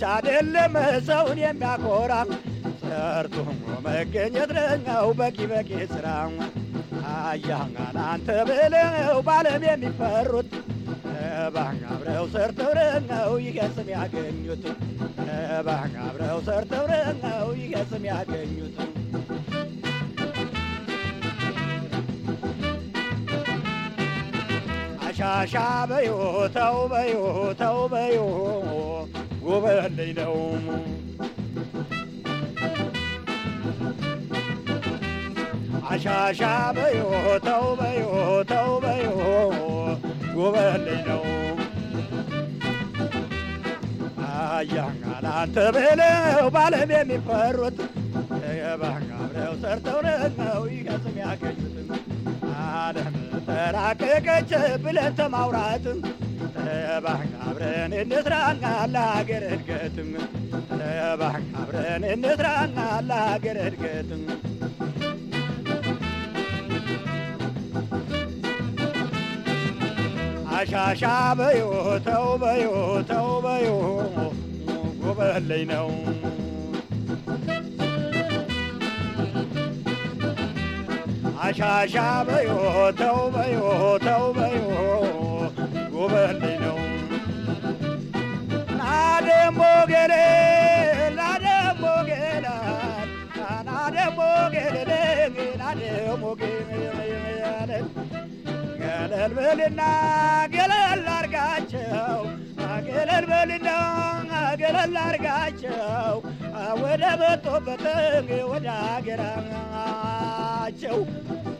ብቻ አይደለም ሰውን የሚያኮራ ሰርቶ መገኘት ነው በቂ በቂ ስራ አያህን አንተ ብለው ባለም የሚፈሩት ባህ አብረው ሰርተው ነው ይገስም ያገኙት ባህ አብረው ሰርተው ነው ይገስም ያገኙት አሻሻ በዮ ተው በዮ ተው በዮ ጉበልኝ ነው አሻሻ በዮ ተው በዮ ተው በዮ ጉበልኝ ነው አያህን አንተ ብለው ባለም የሚፈሩት የባህን አብረው ሰርተው ነው ይገስም ያገኙት ዓለም ተራቀቀች ብለን ተማውራትም ባህን አብረን እንስራና ለሀገር እድገትም ባህን አብረን እንስራና ለሀገር እድገትም አሻሻ በዮ ተው በዮ ተው በዮ ጎበለኝ ነው አሻሻ በዮ ተው በዮ ተው በዮ ጎበልኝ ነው ናደሞ ገሌ ናደሞ ገላ ናደሞ ገሌ ናደሞ ገሌ ገለል በልና ገለል አርጋቸው ገለል በልና ገለል አርጋቸው ወደ መጡበት ወደ አገራቸው